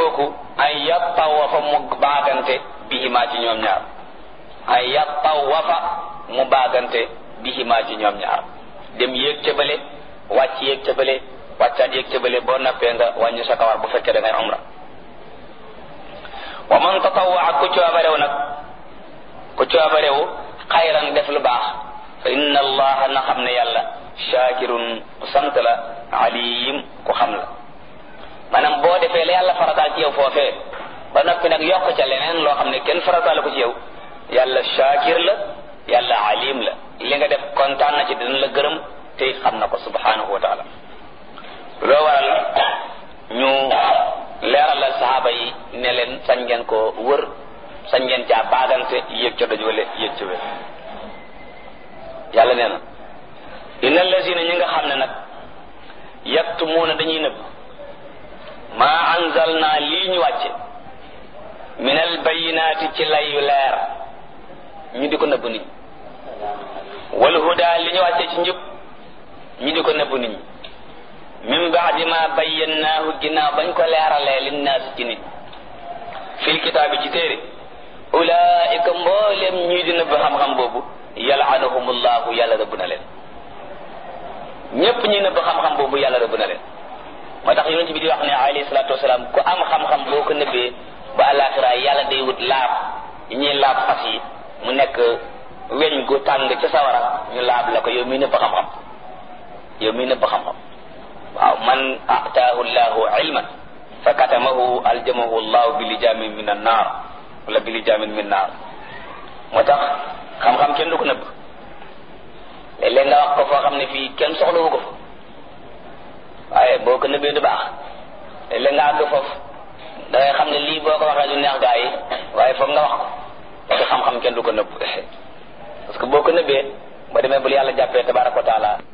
kooku ay yattawafa mu baagante bihimaa ci ñoom ñaar ay yattawafa mu baagante bihimaa ci ñoom ñaar dem yéeg ca bële wàcc yéeg ca bële wàccaat yéeg ca bële boo nappee nga wàññi sa kawar bu fekkee da ngay umra wa man tatawaa ku coobarew nag ku coobarew xayran def lu baax fa inna allaha na xam ne yàlla shakirun ku sant la alim ku xam la maanaam boo defee la yàlla farataal ci yow foofee ba noppi nag yokk ca leneen loo xam ne kenn farataal ko ci yow yàlla shakir la yàlla alim la li nga def kontaan na ci dina la gërëm te xam na ko subhanahu wa taala loo waral ñu leeralal saxaaba yi ne leen sañ ngeen ko wër sañ ngeen caa baagante yéeg ca doj wala yéeg ca wér yàlla nee na inna allazina ñi nga xam ne nag yaktumuuna dañuy nëbb maa anzalna lii ñu wàcce min al bayinaati ci layu leer ñu di ko nëbb nit ñi wal huda li ñu wàcce ci njub ñu di ko nëbb nit ñi min baadi ma bayyannaahu ginnaaw bañ ko leeralee linnaas ci nit fil kitaabi ci téere ulaika mboolem ñii di nëbb xam-xam boobu yalaanahumullahu yàlla rëbb na leen ñépp ñi nëbb xam-xam boobu yàlla rëbb na leen moo tax yonent bi di wax ne alayhi salaatu wasalaam ku am xam-xam boo ko nëbbee ba àllaaxira yàlla day wut laab yi ñuy laab fas yi mu nekk weñ gu tàng ca sawara ñu laab la ko yow mii nëbb xam-xam yow mii nëbb xam-xam waaw man ataahu llahu ilman fa katamahu aljamahu llahu bi lijaamin min an naar wala bi lijaamin min naar moo tax xam-xam kenn du ko nëbb léeg-léeg nga wax ko foo xam ne fii kenn soxlawu ko fa waaye boo ko nëbbee du baax léeg-léeg nga àgg foofu da ngay xam ne lii boo ko waxee du neex gaa yi waaye foog nga wax ko parce que xam-xam kenn du ko nëbb parce que boo ko nëbbee ba demee bul yàlla jàppee tabaraka wa taala